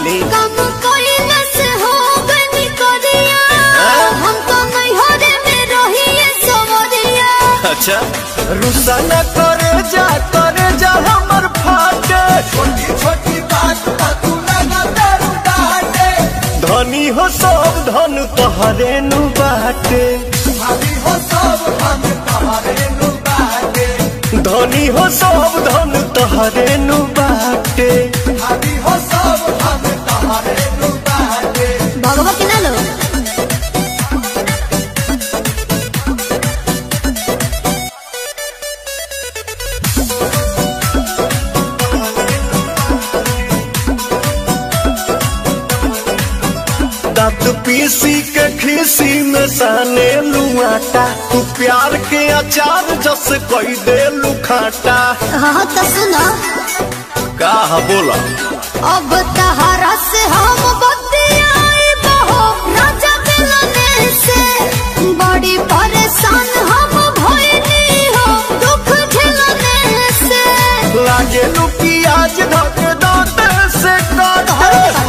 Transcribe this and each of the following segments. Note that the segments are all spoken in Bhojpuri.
डाली कम कइला से हो गनी करिया हम तो नैहरे में रहिए सवरिया अच्छा रुसा न करे जा करे जा हमर फाटे छोटी छोटी बात पर तू लगा दारू डाटे धनी हो सब धन तोहरे नु बाटे भाभी हो सब हम तुम्हारे नु बाटे धनी हो सब धन तोहरे नु बाटे भाभी हो सब हम तुम्हारे नु बाटे भगवा के ना लो दांत पीसी के खीसी में साने लुआटा तू प्यार के अचार जस कोई दे लुखाटा हाँ तो सुनो का बोला अब तहरा से हम बतियाई बहो राजा मिलने से बड़ी परेशान हम भइनी हो दुख झेलने से लागे लू प्याज धक दांत से काटे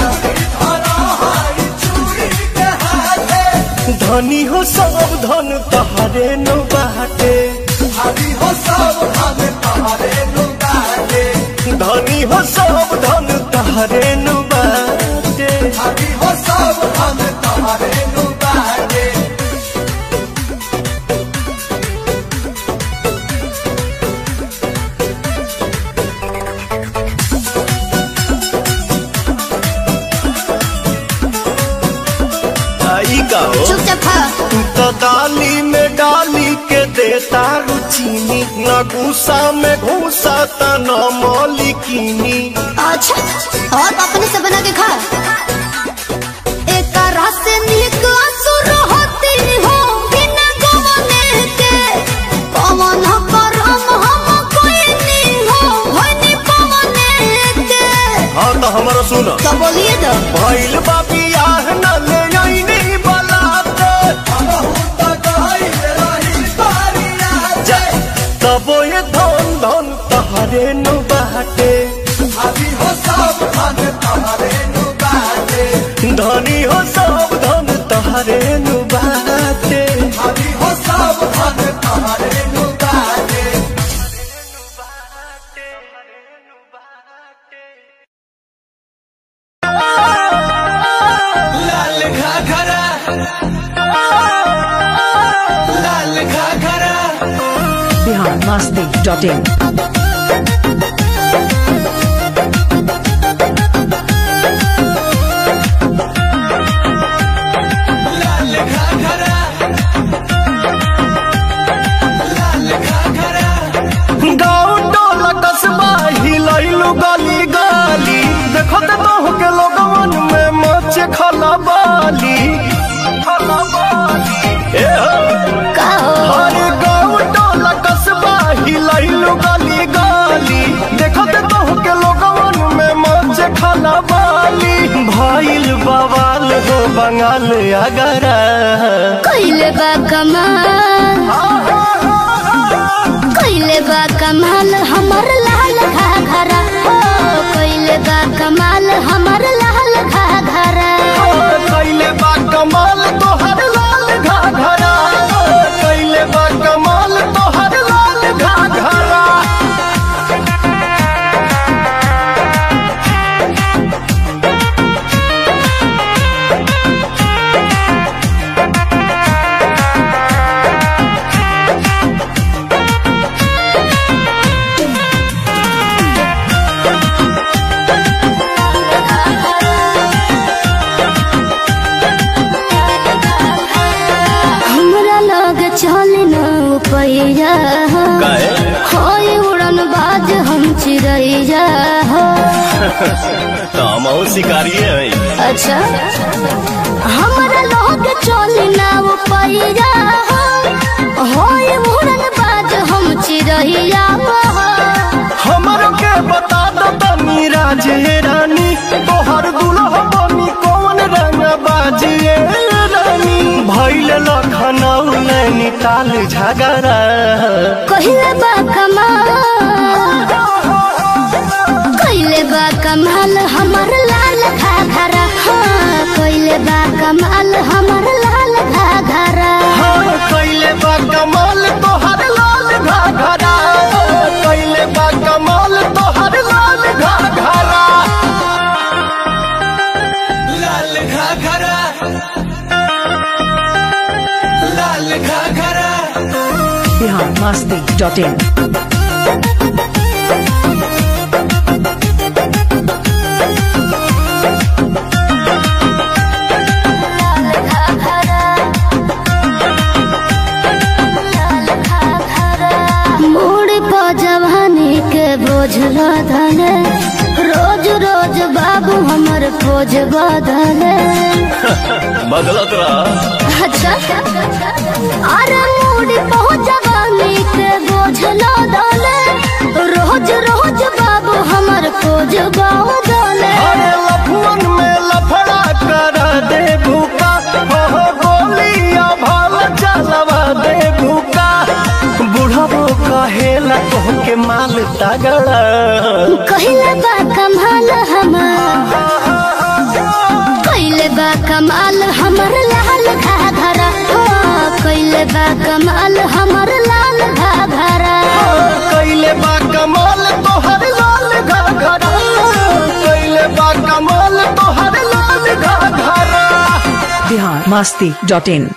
धनी हो सब धन तहरे नु बाटे भाभी हो सब हम तुम्हारे नु बाटे धनी हो सब धन तहरे नु बाटे भाभी हो सब हम तुम्हारे नु बाटे आई का हो चुपचाप खा तू तो डाली में डाली के देता रुचीनी न गुस्सा में घूसा त न मौलिकीनी अच्छा और अपने से बना के खा एक रस निक असुर होती हो बिना गवने के पवन करम हम कोई नहीं हो होनी पवने के हाँ तो हमारा सुन तो बोलिए तो भइल बाबी आह न ले आईनी बलाते जा तबो ये धन धन तहरे नु बाटे भाभी हो सब हम तुम्हारे नु बाटे धनी हो सब धन तहरे नु बाटे भाभी हो सब हम तुम्हारे नु बाटे लाल घाघरा लाल घाघरा biharmasti.in लाल घाघरा लाल घाघरा गाँव टोला कस्बा हिलैलु गली गली देखो ते बहु के लोगवन में मच खला बाली खला बाली ए हो का हो हर गाँव टोला कस्बा हिलैलु गली गली देखो ते बहु के लोगवन में मच खला बाली भइल बवाल हो बंगाल अगरा कइले बा कमाल कइले बा कमाल हमर लाल घाघरा हो कइले बा कमाल हमर लाल घाघरा कैले बा कमाल तोहर लाल घाघरा कैले बा कमाल तोहर लाल घाघरा हमरा लग चल न पैया होय उड़न बाज हम चिड़ैया हो हम शिकारी है अच्छा हमरा लग चल न पैया होय उड़न बाज हम चिड़ैया हो हमरो के बता दो तनी राजे रानी तोहर दुल्हा बनी कौन रंग बाजिए रानी भइल लखनऊ नैनीताल झगड़ा कहिले बा कमाल कहिले बा कमाल हमर लाल घाघरा हाँ कोइले बा कमाल हमर लाल घाघरा हाँ कैले बा कमाल तोहर लाल घाघरा कैले बा कमाल तोहर लाल घाघरा लाल घाघरा लाल घाघरा बिहार मस्ती डॉट इन लाल घाघरा लाल घाघरा मोड़ को जवानी के बोझ लदले रोज रोज बाबू हमर खोज बदले बदलत रहा अच्छा अरे मूड बहुत जवानी के बोझ लदले रोज रोज बाबू हमर खोज बदले अरे लफुअन में लफड़ा कर दे भूका हो हो गोलियां भाल चलवा दे भूका बुढ़ाबो कहेला तोहके माल तगड़ा कहिले बा कमाल हमार कहिले बा कमाल हमर लाल घाघरा हो कहिले बा कमाल हमर लाल घाघरा कैले बा कमाल तोहर लाल घाघरा कैले बा कमाल तोहर लाल घाघरा बिहार मस्ती डॉट इन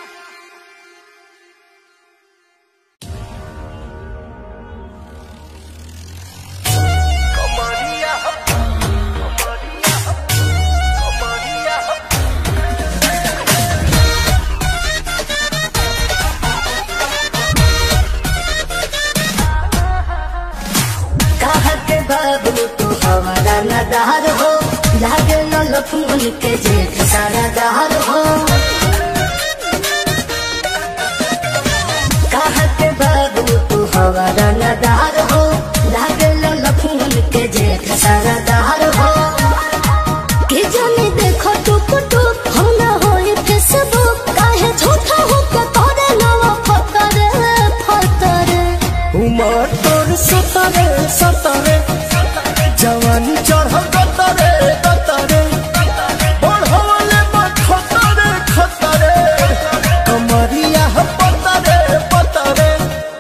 कहा के बाबू तू हमारा नदार हो लागे न लफून के जेठ सारा दार हो कहा के बाबू तू हमारा नदार हो लागे न लफून के जेठ सारा दार हो के जाने देखो टुक टुक हम ना होई फेसबुक काहे झूठा हो के तोरे नवा फतरे फतरे उमर तोर सतरे सतरे जवानी चढ़ल गतरे गतरे बढ़वले मत खतरे खतरे कमरिया ह पतरे पतरे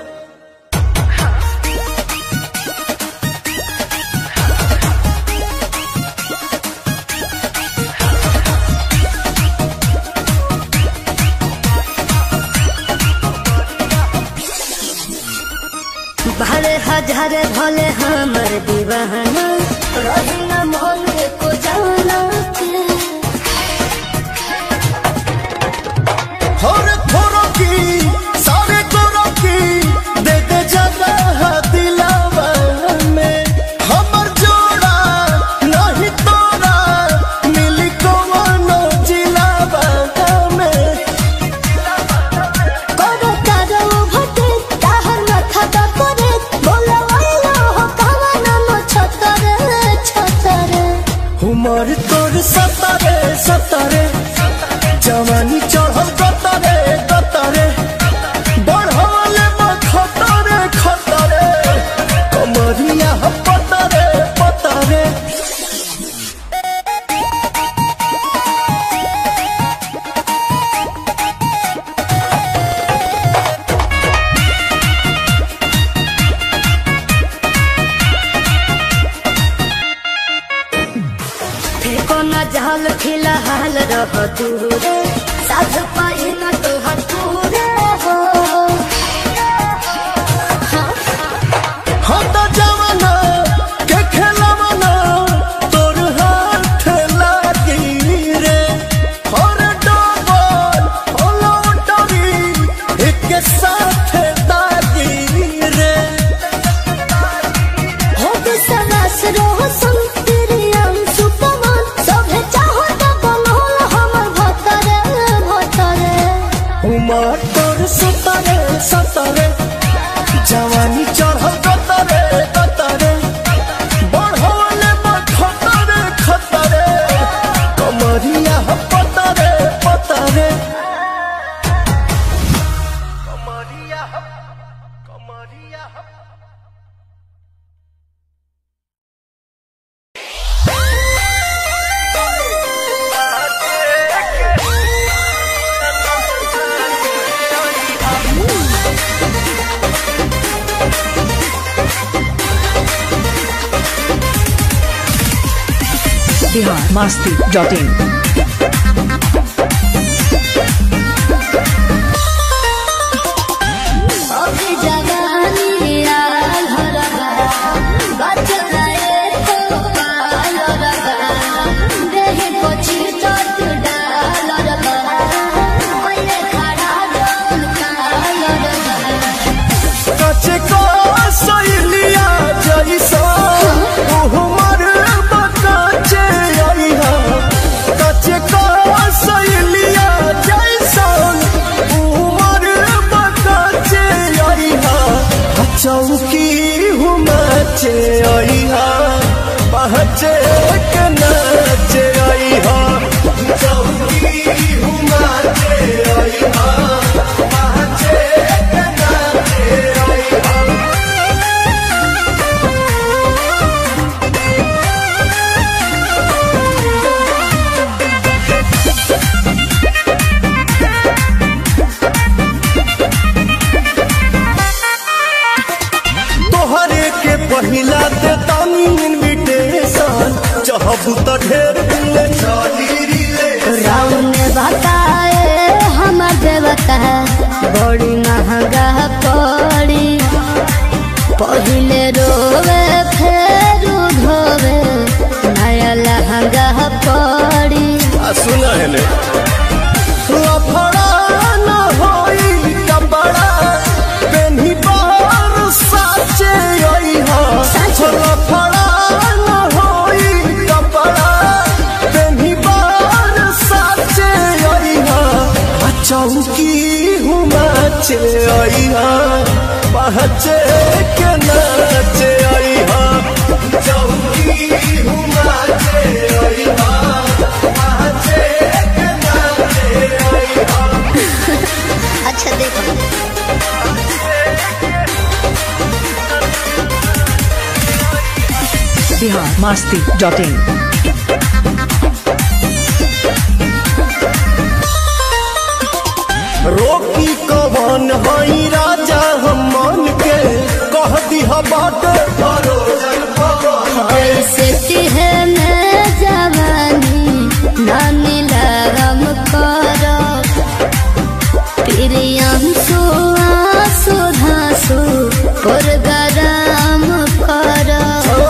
भले हजारे भले हमर दीवाना रही न मन को जाना के थोड़े थोड़ो की सारे गोरो की दे दे जगह दिलावा में हमर जोड़ा नहीं तोरा मिली कवनो जिलावा में करो करो भटे ताहर माथा दा करे बोला वाला हो कवना न छतरे छतरे उमर तोर सतरे सतरे जवानी चढ़ल गतरे गतरे बढ़वले में खतरे खतरे कमरिया ह पतरे पतरे फेको न जहल फिलहाल रह दूरे साध पाई न तो हटूरे हो हम तो जवाना के खेलवाना तोर हाथ लागी रे और डबल होलो डरी एक साथ दागी रे हो विश्वास रोशन तेरे अंशु पवन सभे चाहो तो बनल हमर भतरे भतरे बिहार मस्ती डॉट इन अभी जवानी आल हरगा बचना एको पाल रगा देहि कोची चोट डाल रगा कोइले खड़ा डोल काल रगा कचे को सैलिया जैसा उहमर बकाचे आइहा कचे को सैलिया जैसा उहमर बकाचे आइहा चौकी हुमाचे आइहा पहचे के नाचे आइहा चौकी हुमाचे आइहा पहचे के नाचे आइहा तोहरे के पहिला ते तानी इनविटेशन चाहबू त ढेर दिले चली रिले राउन बताए हमर देवता बड़ी महंगा पड़ी पहिले रोवे फेर धोवे नया लहंगा पड़ी आ सुना है ले लफड़ा न होई कपड़ा पेन्ही बार साचे आई हा लफड़ा न होई कपड़ा पेन्ही बार साचे आई हा आ चौकी हुमाचे आई हा पहचे के नाचे आई हा चौकी हुमाचे आई हा पहचे के नाचे आई हा अच्छा देखो बिहार मस्ती डॉट इन रोकी कवन हई राजा हम मन के कह दिहा बाट भरोजन पवन ऐसे है मैं जवानी नानी लगम करो प्रियम सुआसु धासु पुरगराम करो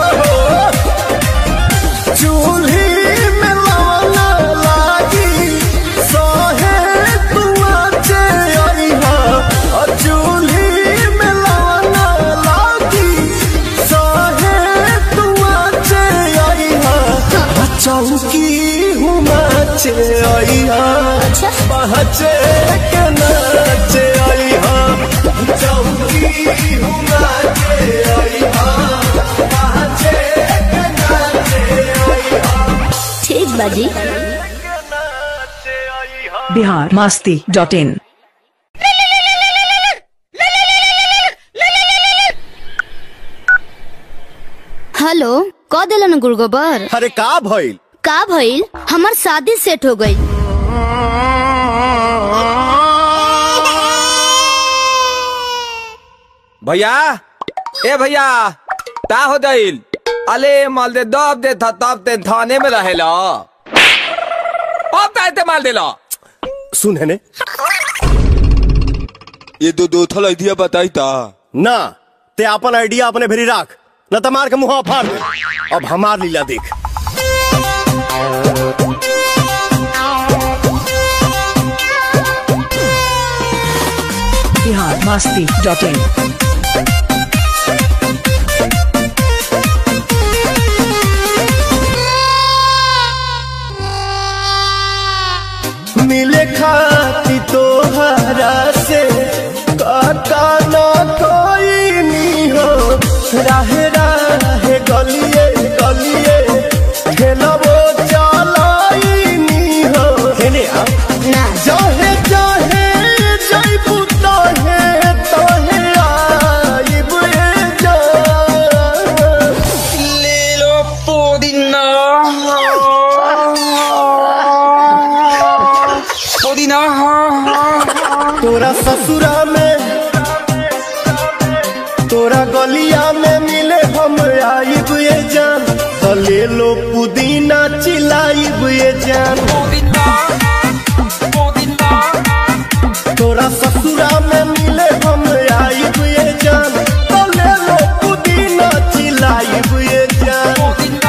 चूल्ही में लवना लागी सहे तुआ चे अइहा अ चूल्ही में लवना लागी सहे तुआ चे अइहा अ चौकी हुमा चे अइहा अच्छा पहचे के नाचे अइहा चौकी हुमा चे अइहा पहचे के नाचे अइहा ठीक बाजी Bihar Masti dot in hello क दिलन गुड़गोबर अरे का भइल का भइल हमार शादी सेट हो गई भैया ए भैया ता हो दिल अले माल दे दब दे था तब ते थाने में रहेला अब ताते माल देला सुन है ने ये दो दो थल आइडिया बताई ता ना ते अपन आइडिया अपने भेरी राख न त मार के मुंह फाड़ दे अब हमार लीला देख बिहार मस्ती डॉट इन मिले खाती तोहरा से काका ना कोई नी हो राहे राहे गलिए गलिए खेलबो चलाई नी हो हेने आ ना जाहे जाहे जाइबू तोहे तोहे आइब ए जा लीलो पुदीना पुदीना तोरा ससुरा में तोरा गलिया में मिले हम आइब ये जान तो ले लो पुदीना चिल आइब ये जान तोरा ससुरा में मिले हम आइब ये जान तो ले लो पुदीना चिलाइब ये जान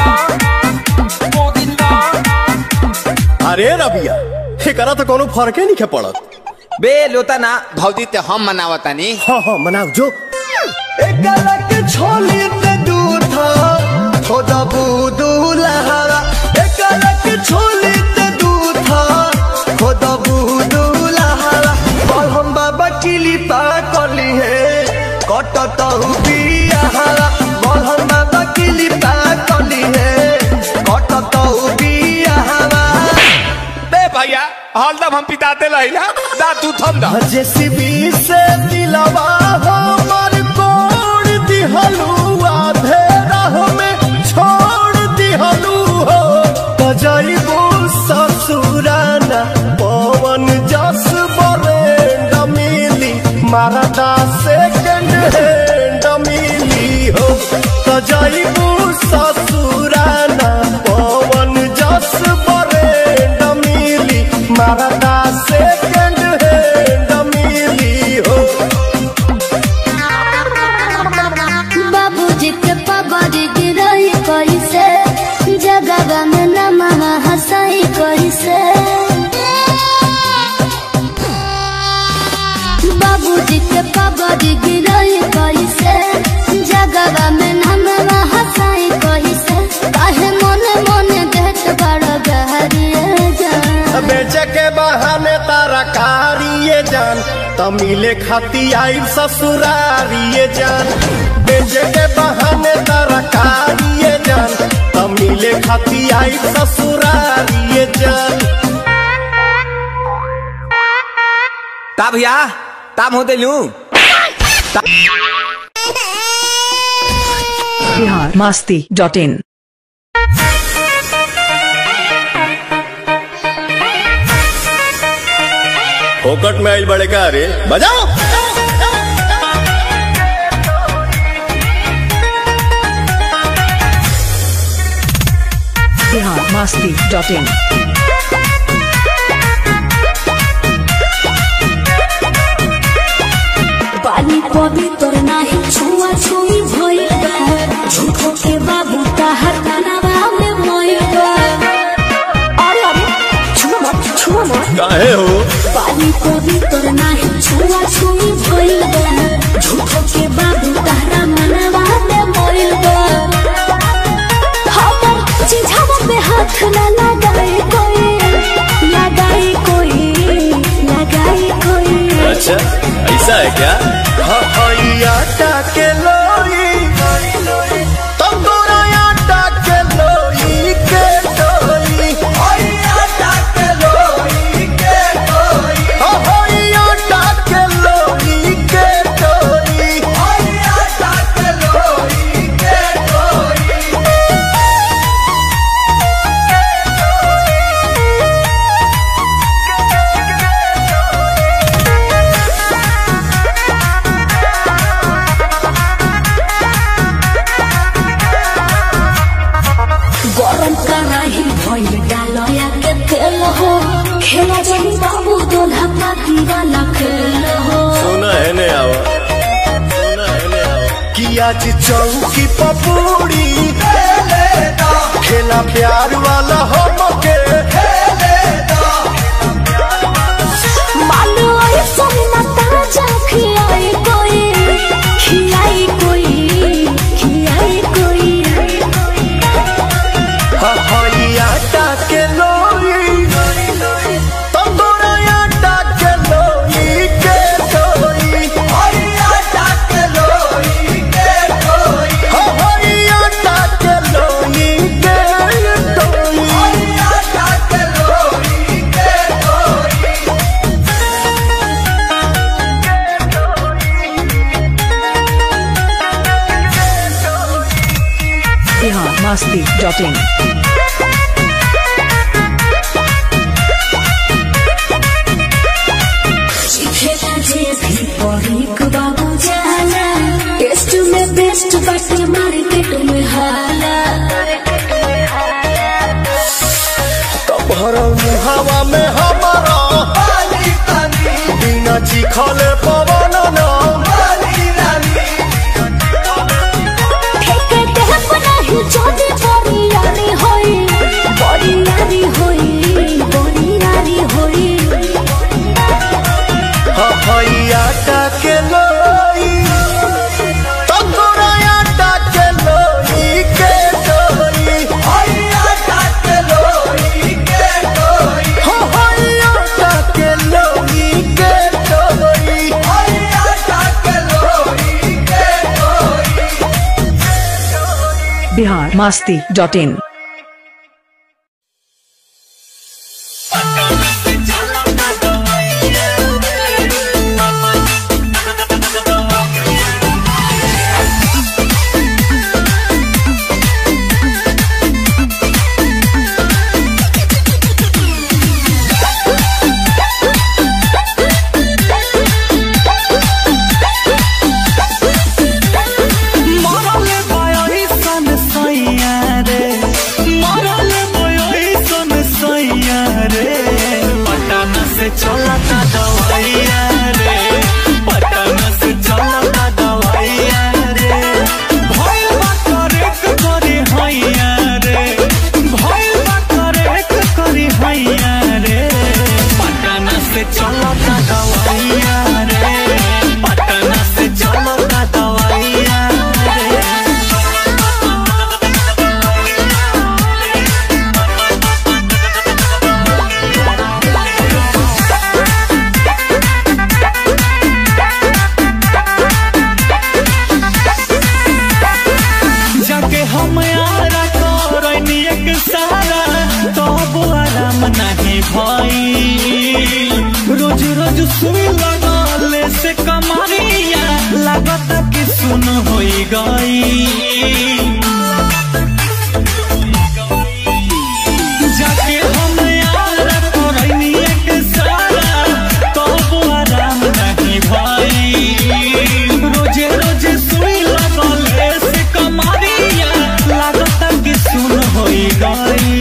अरे रबिया एकरा तो कोनो फर्के नहीं पड़त बे लोता ना भौजी ते हम मनावतानी हाँ हाँ मनाओ जो एकरा के छोली ते दूध खुदा बूदू लहरा एकरा के छोली ते दूध खुदा बूदू लहरा और हम बाबा किली पा कली है कटत बियाहरा और हम बाबा किली पा कली है कटत बियाहरा बे भैया हरदम हम पिताते रहिला दा तू थम दा जेसीबी से दिलवा हमर कोड़ दिहलू आधे राह में छोड़ दिहलू हो बजाइबू ससुराना पवन जस बरेंड मिली मारदा सेकंड हैंड मिली हो बजाइबू ससुराना पवन जस बरेंड मिली मारदा सेकंड हैंड मिली हो बाबूजी के पगड़ गिरई कैसे जगह में नमः हंसाई कैसे बाबूजी के पगड़ गिरई कैसे जगह में नमः हंसाई कैसे काहे मने मने देख बड़ गहरिए जान बेचे के बहाने तारा कारिए जान त मिले खाती आई ससुरारिए जान बेचे के बहाने तारा कारिए जान त मिले खाती आई ससुरारिए जान ता भैया ताम होते लू बिहार मस्ती डॉट इन फोकट में आइल बड़े का रे बजाओ बिहार मस्ती डॉट इन पानी पवित्र नाही छुआ छुई भइल बा झूठो के बाबू ताहर कनवा में मोइल बा अरे अरे छुआ मत छुआ मत काहे हो पानी पवित्र नाही छुआ छुई भइल बा झूठो के बाबू ताहरा मनवा में मोइल बा हमर चिझावा पे हाथ न लगाए कोई लगाए कोई लगाए कोई अच्छा ऐसा है क्या आटा के लोई तंदूरा आटा के लोई के लोई आटा के लोई के लोई आटा के लोई के लोई गरम कराही भइल डालया के तेल हो खेला जनी बाबू दोल्हा पाती वाला खेल हो सोना है ने आवा सोना है ने आवा कि आज चौकी पपूड़ी खेला प्यार वाला हो मके मानो ऐसा ना ताजा खियाई कोई खियाई कोई खियाई कोई हई आटा के लोई तंदूरा आटा के लोई के लोई हई आटा के लोई के लोई हई आटा के लोई के लोई हई आटा के लोई के लोई बिहार मस्ती डॉट इन खेला जे भी परी बाबू जाला टेस्ट में बेस्ट बाटे मार्केट में हाला भरल मुहावा में हमारा पानी पानी बिना चिखले पवन न पानी रानी ठेके देह बनाही जोदी बड़ी यारी होई बड़ी यारी होई बड़ी यारी होई हफैया के लोई तंगोरा के लोई के डोई हैया काटे लोई के डोई हफैया के लोई के डोई हैया काटे लोई के डोई बिहार मास्ती डॉट इन मरले भयो सन सैया रे मरले भयो सन सैया रे पटना से चलता दवाइया रे पटना से चलता दवाइया रे भइल बा करेक करे हैया रे भइल बा करेक करे हैया रे पटना से चलता दवाइया रे पटना से चलता दवाइया रे जाके हम यारा करनी एक सारा तब आराम नहीं भई रोज रोज सुई लगले से कमरिया लागत कि सुन होई गई जाके हम यारा करनी एक सारा तब आराम नहीं भई रोजे रोजे सुई लगले से कमरिया लागत कि सुन होई गई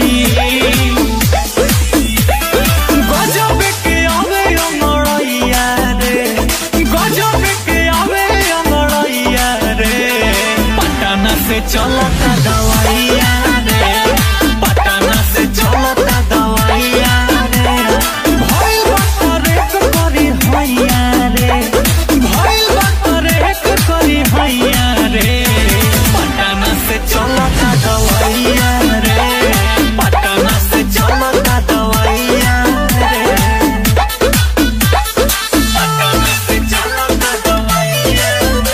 गजब के आवे अमरैया रे गजब के आवे अमरैया रे पटना से चलता दवाइया रे पटना से चलता दवाइया रे भइल बा करेक करी हैया रे भइल बा करेक करी हैया रे पटना से चलता दवाइया रे पटना से चलता दवाइया रे पटना से चलता दवाइया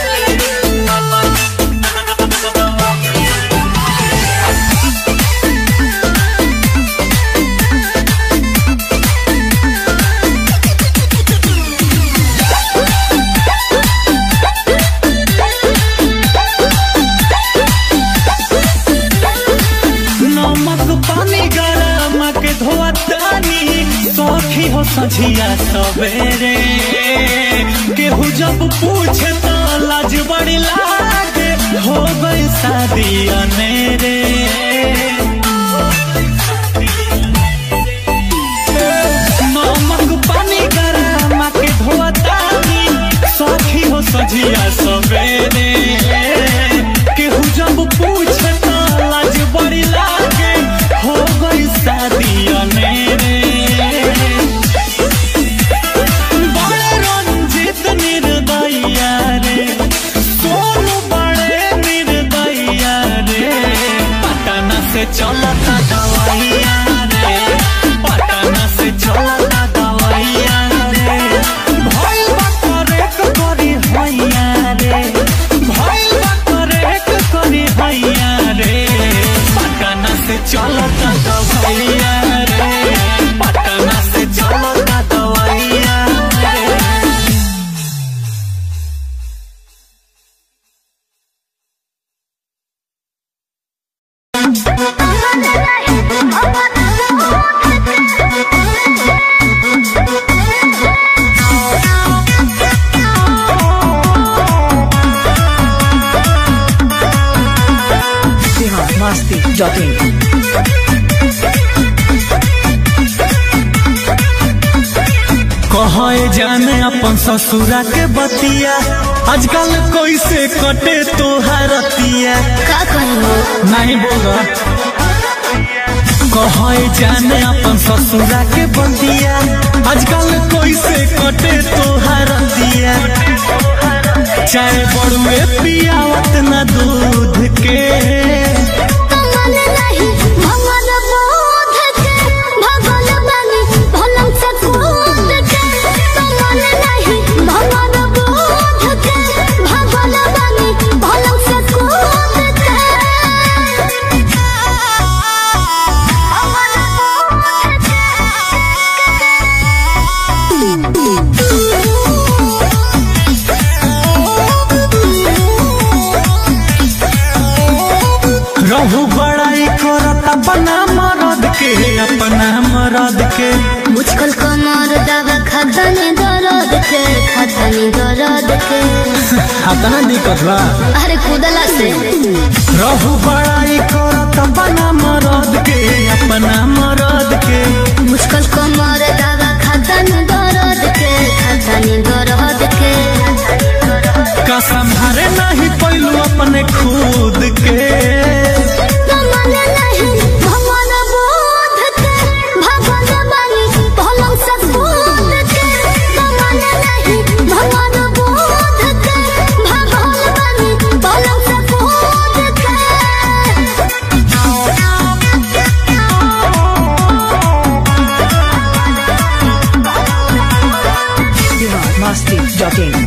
नमक पानी गरम के धोतानी सखी हो सझिया सवेरे केहू जब पूछे तो लाज बड़ी लागे हो गई शादी अनेरे नमक पानी गरम के धोतानी सखी हो सझिया सवेरे केहू जब पूछे तो लाज बड़ी लागे हो गई शादी अनेरे बड़े रंजित निर्दया रे सोनू बड़े निर्दया रे पटना से चलता दवाइया रे पटना से चलता दवाइया रे भइल बा करेक करी हैया रे भइल बा करेक करी हैया रे पटना से चलता दवाइया रे पटना से चलता दवाइया रे बिहार मास्ती डॉट इन कहे जाने अपन ससुरा के बतिया आजकल कैसे कटे तोहरतिया का कहो नहीं बोला कहे जाने अपन ससुरा के बतिया आजकल कैसे कटे तोहरतिया चाहे बड़ुए पियावत न दूध के कमल नहीं भगवान बोध के भगवान बनी भलम से कूद के कमल नहीं भगवान बोध के भगवान बनी भलम से कूद के रहू बड़ाई करत अपना मरद के अपना मरद के मुझकल कमर दवा खतनी दर्द के खतनी दर्द के हाथना दिक्कत बा अरे कूदला से रहू बड़ाई करत अपना मरद के अपना मरद के मुझकल कमर दवा खतनी दर्द के खतनी दर्द के का संभारे नहीं पैलू अपने खुद के कमल नहीं भगवान बोध के भगवान बनी भलम से कूद के कमल नहीं भगवान बोध के भगवान बनी भलम से कूद के biharmasti.in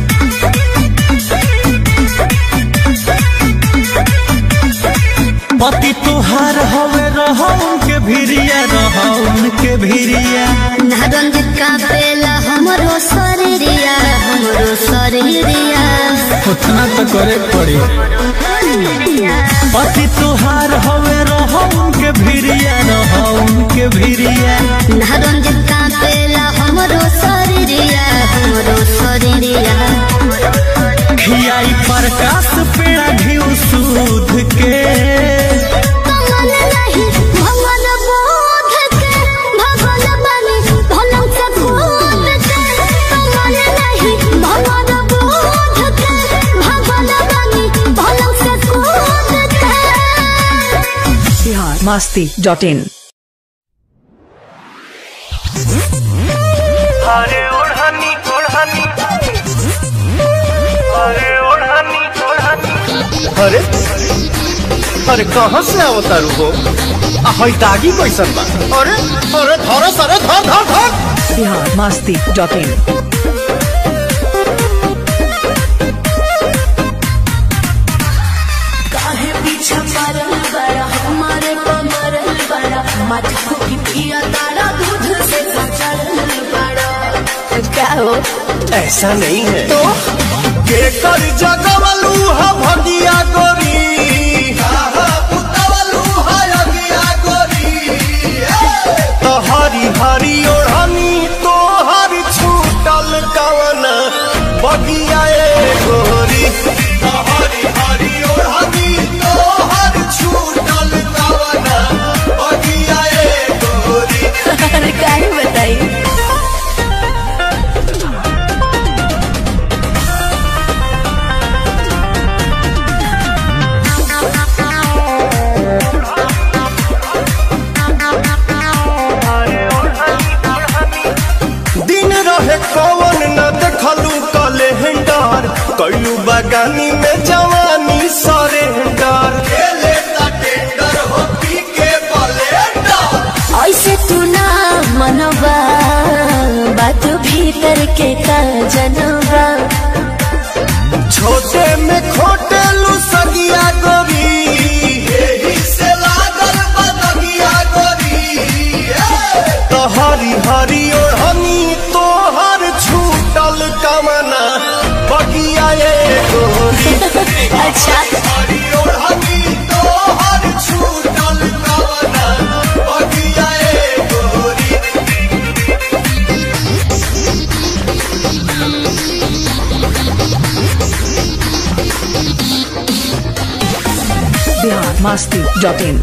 पति तुहार हवे रहो उनके भिरिया रहो उनके भिरिया नारंगित का पेला हमरो शरीरिया हमरो शरीरिया उतना तो करे पड़ी पति तुहार हवे रहो उनके भिरिया रहो उनके भिरिया नारंगित का पेला हमरो शरीरिया हमरो शरीरिया खियाई प्रकाश पेड़ा घिउ सूद के कमल नहीं भगवान बोध के भगवान बनी भलम से कूद के कमल नहीं भगवान बोध के भगवान बनी भलम से कूद के biharmasti.in अरे ओढ़नी ओढ़नी अरे ओढ़नी ओढ़नी अरे अरे कहाँ से आवता रुको आ हई दागी कैसन बा अरे अरे धरस अरे धर धर धर biharmasti.in काहे पीछा पड़ल बड़ा हमारे कमरल बड़ा मटको की पिया तारा दूध से कचरल बड़ा क्या हो ऐसा नहीं है तो केकर जगवलू हा भगिया गोरी तो हरी हरी ओढ़नी तो हरी छूटल कवन बगिया ए गोरी तो हरी हरी ओढ़नी तो हरी छूटल कवन बगिया ए गोरी अरे काहे बताई दिन रहे कवन न देखलू कैलेंडर कैलू बगानी में जवानी सरेंडर खेले टेंडर हो पी के ब्लेंडर ऐसे तू ना मनवा बात भीतर के का जनवा छोटे में खोटे लू सगिया गोरी एही से लागल बदगिया गोरी तो हरी हरी ओढ़नी तोहर छूटल कमना बगिया ए गोरी अच्छा हरी ओढ़नी तोहर छूटल कमना बगिया ए गोरी biharmasti.in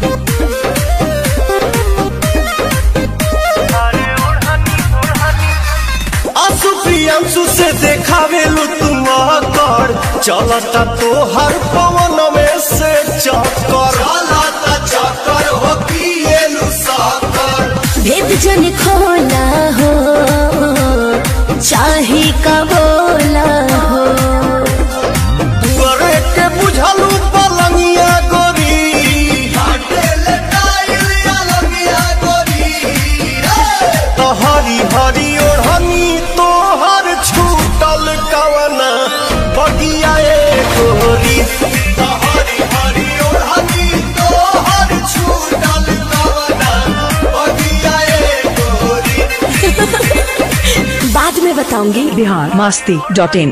असुप्रिया प्रियांशु से देखावेलू तुम कर चलता तो हर पवन में से चक्कर चलता चक्कर हो पिएलू साकर भेद जन खोला हो चाहे का बोला हो तुअरे के बुझलू पलंगिया गोरी हटेले टाइल अलंगिया गोरी तो हरी हरी ओढ़नी तोहर छूटल कवना बगिया ए गोरी तो हरी हरी ओढ़नी तोहर छूटल कवना बगिया ए गोरी बाद में बताऊंगी बिहार मस्ती डॉट इन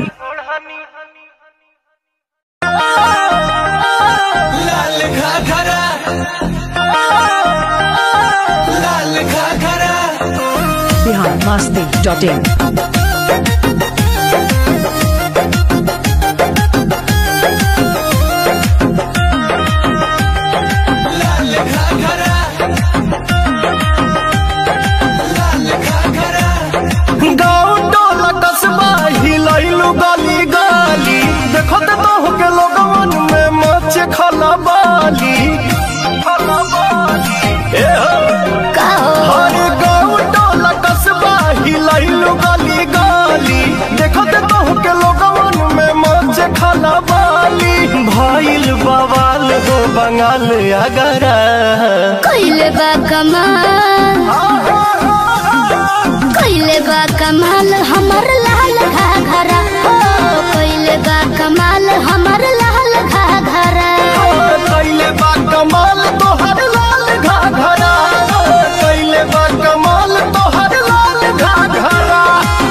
लाल घाघरा लाल घाघरा बिहार मस्ती डॉट इन लाल घाघरा लाल घाघरा गाँव टोला कस्बा हिलैलू गली गली देखो तो बहु के लोगवन में मच खला बाली खला बाली ए हो हर गाँव टोला कस्बा हिलैलू गली गली देखो तो बहु के लोगवन में मच खला बाली भइल बवाल हो बंगाल अगरा कैले बा कमाल कैले बा कमाल हमर लाल घाघरा हो कैले बा कमाल हमर लाल घाघरा कैले बा कमाल तोहर लाल घाघरा कैले बा कमाल तोहर लाल घाघरा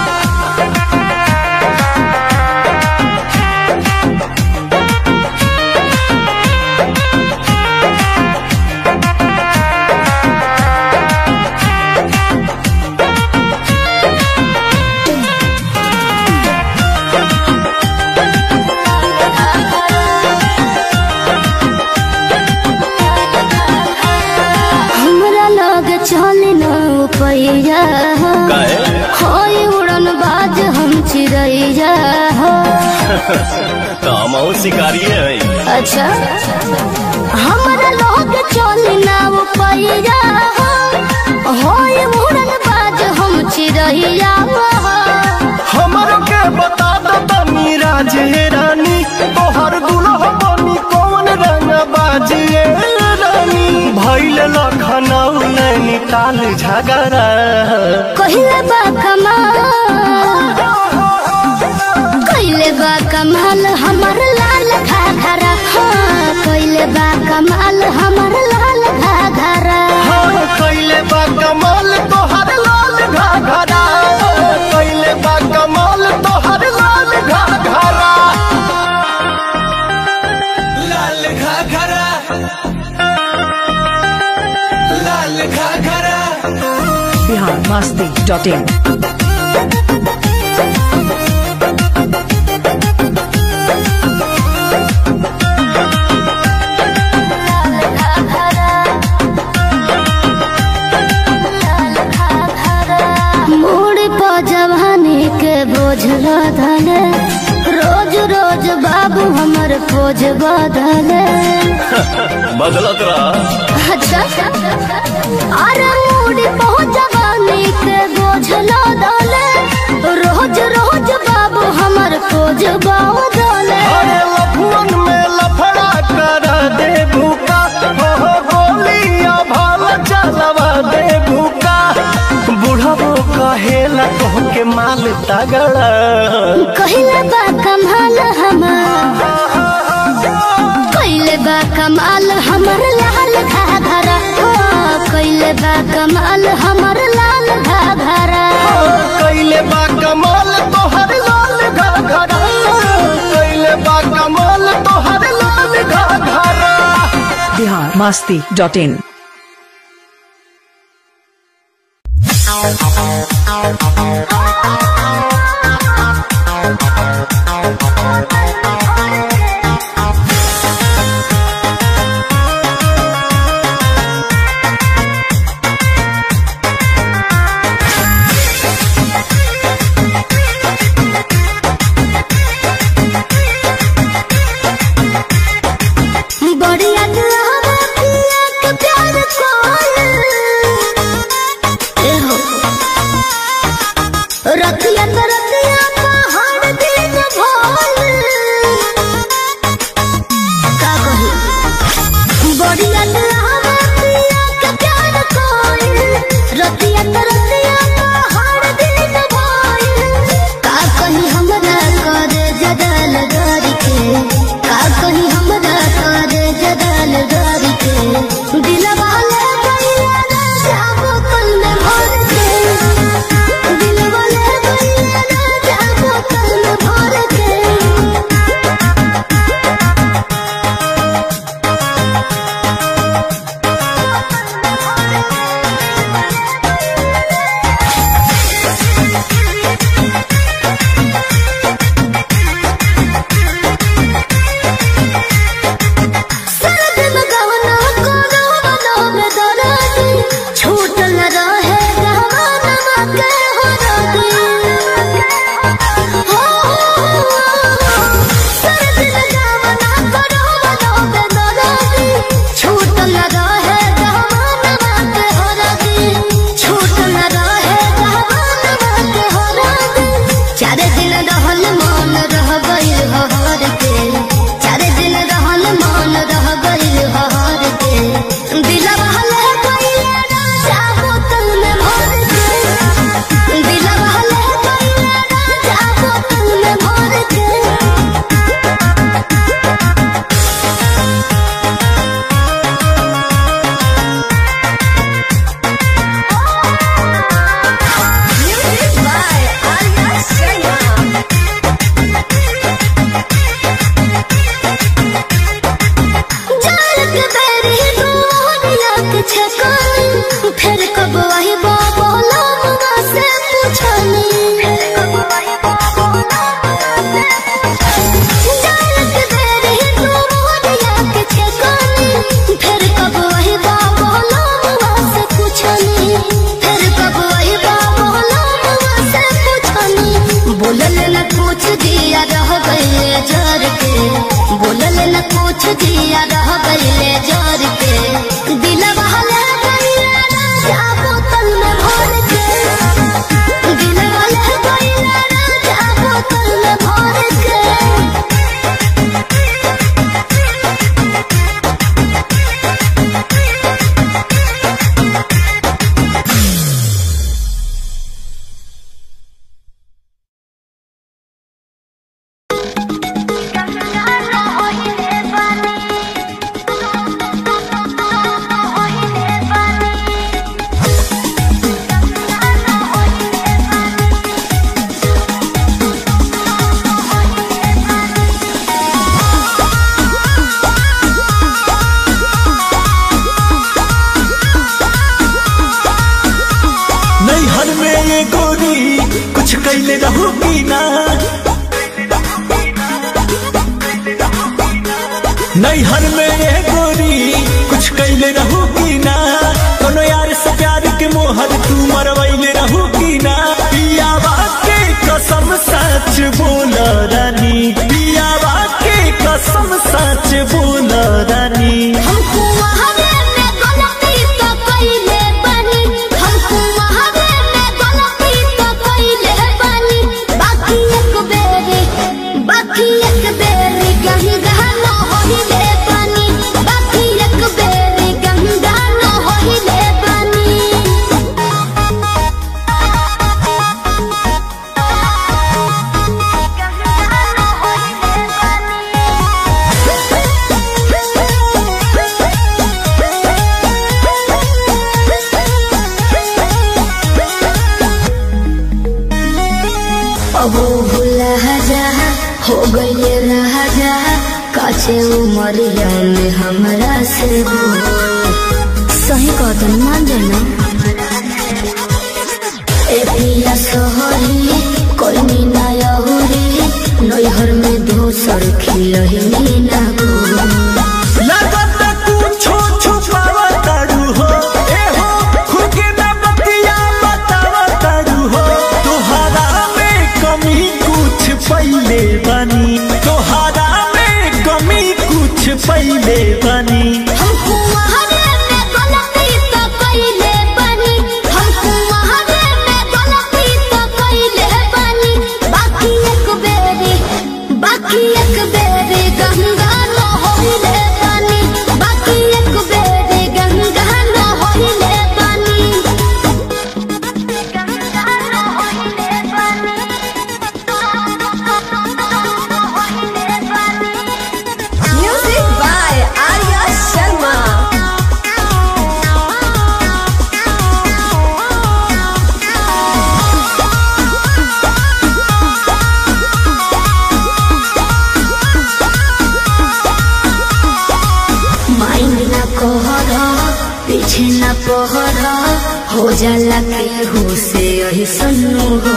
हमरा लग चल न पैया होय उड़न बाज हम चिड़ैया हो काम शिकारी है अच्छा हमरा लग चल न पैया हो होय उड़न बाज हम चिड़ैया हो हमर के बता दो तनी राजे रानी तोहर दुल्हा बनी कौन रंग बाजिए रानी भैल लखनऊ नैनीताल झगड़ा कहिले बा कमाल कहिले बा कमाल हमर लाल घाघरा हाँ कहिले बा कमाल हमर लाल घाघरा हाँ कैले बा कमाल तोहर लाल घाघरा कैले बा कमाल तोहर लाल घाघरा लाल घाघरा लाल घाघरा Bihar Masti dot in mood पर जवानी के बोझ लदले रोज रोज बाबू हमर पोज बदले बदलत रहा अच्छा अरे मूड पर जवानी के बोझ लदले रोज रोज बाबू हमर पोज बदले अरे लफुअन में लफड़ा कर दे भूका हो गोलिया भाल चलवा दे भूका बुढ़बो कहेला कह के माल तगड़ा कहिले बा कमाल हमार कहिले बा कमाल हमर लाल घाघरा हो कहिले बा कमाल हमर लाल घाघरा कैले बा कमाल तोहर लाल घाघरा कैले बा कमाल तोहर लाल घाघरा बिहार मस्ती डॉट इन रतिया तो रतिया पहाड़ दिन भोल का कही बढ़िया रतिया के प्यार कोई रतिया तो रतिया पहाड़ दिन भोल का कही हमरा करे जदल गरी के का कही हमरा करे जदल गरी के दिलवा ले गइया ना जाबो कल में भर के दिलवा ले गइया ना जाबो कल में भर के सरद लगवना कोनो मनोमे दरादी छूट न रहे जवाना के हो रादी हो सरद लगवना कोनो मनोमे दरादी छूट न रहे जवाना के हो रादी छूट न रहे जवाना के हो रादी चार दिन रहल मन रह गइल हर के चार दिन रहल मन रह गइल हर के दिलवा ले गइल राजा बोतल में भर के दिलवा ले गइल राजा बोतल में भर के Music by Arya Sharma. जालक बेरी दुनिया के छकानी फिर कब वही बाबा लामा से पूछनी जालक बेरी दुनिया के छकानी फिर कब वही बाबा लामा से पूछनी फिर कब वही बाबा लामा से पूछनी बोलल न कुछ दिया रह गए जर के बोलल न कुछ दिया रह गए जर के दिलवा ले गइल राजा बोतल में भर के दिलवा ले गइल राजा बोतल में भर के नैहर में ये गोरी कुछ कैले रहू की ना नैहर में ये गोरी कुछ कैले रहू की ना कोनो यार से प्यार के मोहर तू मरवैले रहू की ना पियावा के कसम सच बोल रानी पियावा के कसम सच बोल रानी हमको वहावे में गलती तो कइले बानी हमको वहावे में गलती तो कइले बानी बाकी एक बेरी बाकी एक बेरी गंगा न होइले बानी बाकी एक बेरी गंगा न होइले बानी अबो भुला जा हो गइले राजा काचे उमरिया में हमरा से बोल सही कहतन मान जाना ए पिया सोहरी कोई मीना यहुरी नैहर में दोसर खिलही ना गो लगत कुछो छुपावा तारू हो ए हो खुद के ना बतिया बतावा तारू हो तोहरा में कमी कुछ पहिले बनी तोहरा में कमी कुछ पहिले बनी हमको वहावे में गलती तो कइले बानी हमको वहावे में गलती तो कइले पहरा हो जाला केहू से यही सन्नु हो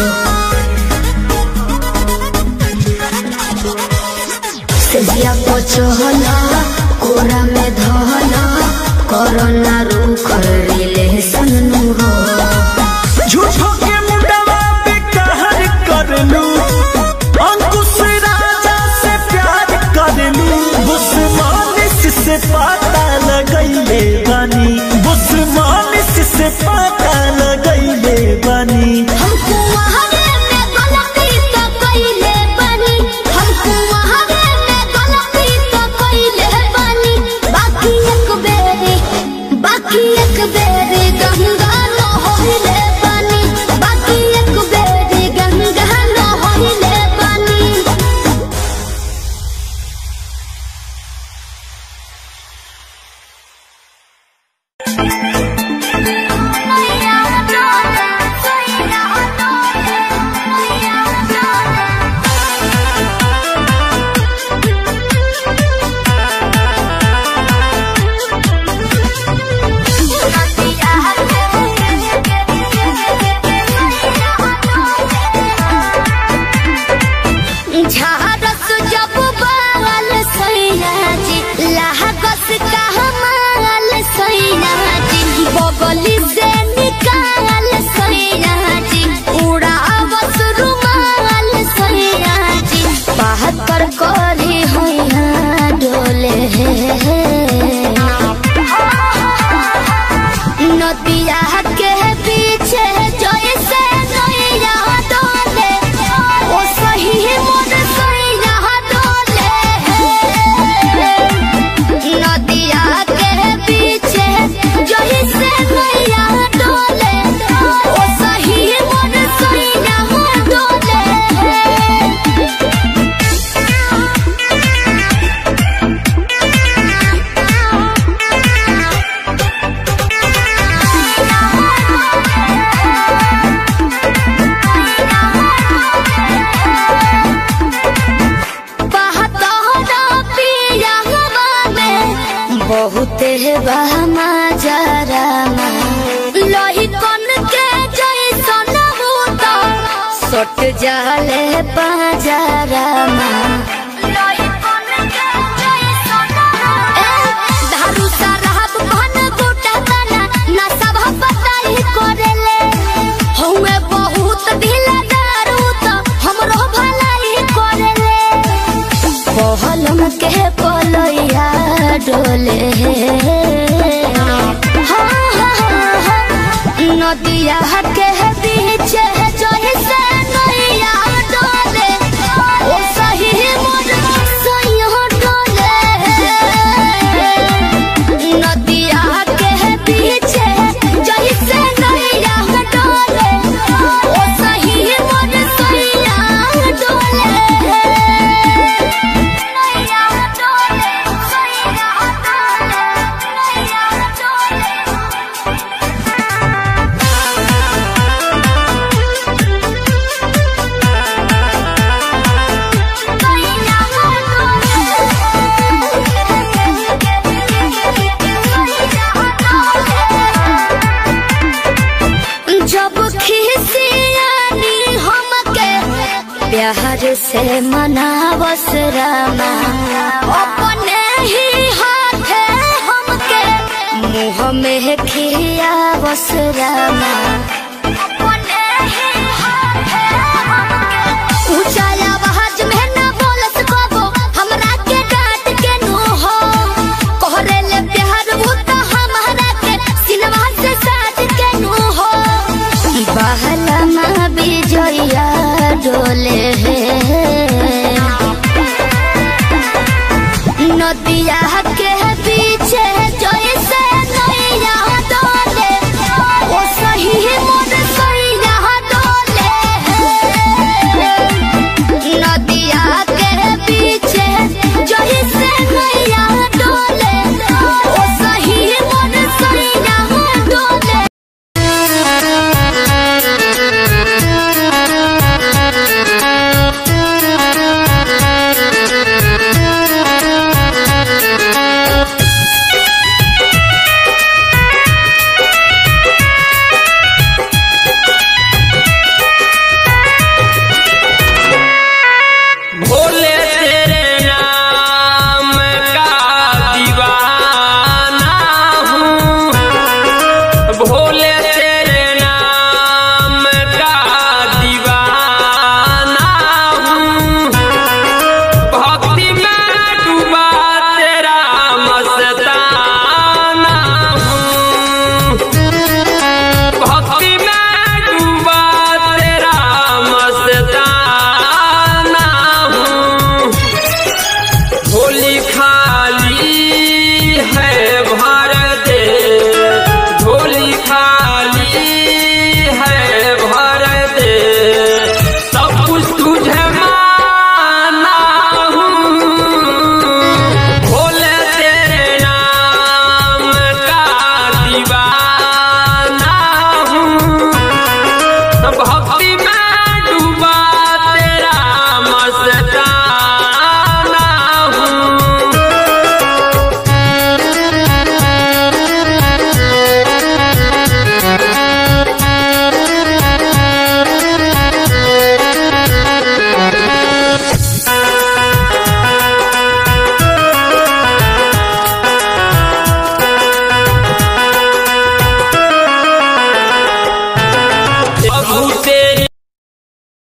सेजिया पचहला कोरा में धहला कोरोना रू कर ले सन्नु हो झूठो के मुंडवा पे कहर करलू अंकुश राजा से प्यार करलू बुस्मानिस से पता लगैले बानी बुस्मानिस से पता लगैले बानी हमको वहावे में गलती तो कइले बानी हमको वहावे में गलती तो कइले बानी बाकी एक बेरी बाकी एक बेरी गंगा न होइले बानी बाकी एक बेरी गंगा न होइले बानी झारस जब बाल सैया जी लाहगस का हमाल सैया जी बगली से निकाल सैया जी उड़ावस रुमाल सैया जी बाहर कर करी होया डोले नदिया के पीछे जैसे नैया डोले ओ सही मोर सैया डोले नदिया के पीछे जैसे नैया डोले ओ सही मोर सैया डोले बहुते बहमा जरा लोही कन के जैसन भूत सट जाले पाजरा दारू शराब भन गुटा तना ना सब बताई करेले हउए बहुत ढीला दारू तो हमरो भलाई करेले पहलम के पलैया डोले हाँ, हाँ, हाँ, नदिया के बीच जैसे नैया डोले ओ सही मोर सैया डोले नदिया के बीच जैसे नैया डोले ओ सही मोर सैया डोले नैया डोले सैया डोले नैया डोले जब खिसियानी हमके प्यार से मनावस रामा अपने ही हाथे हमके मुँह में खियावस रामा अपने ही हाथे हमके ऊंचा आवाज में ना बोलस कबो हमरा के डांट के नु हो कोहरे ले प्यार वो तो हमरा के सिनवा से साथ के नु हो बहला मा बिजया डोले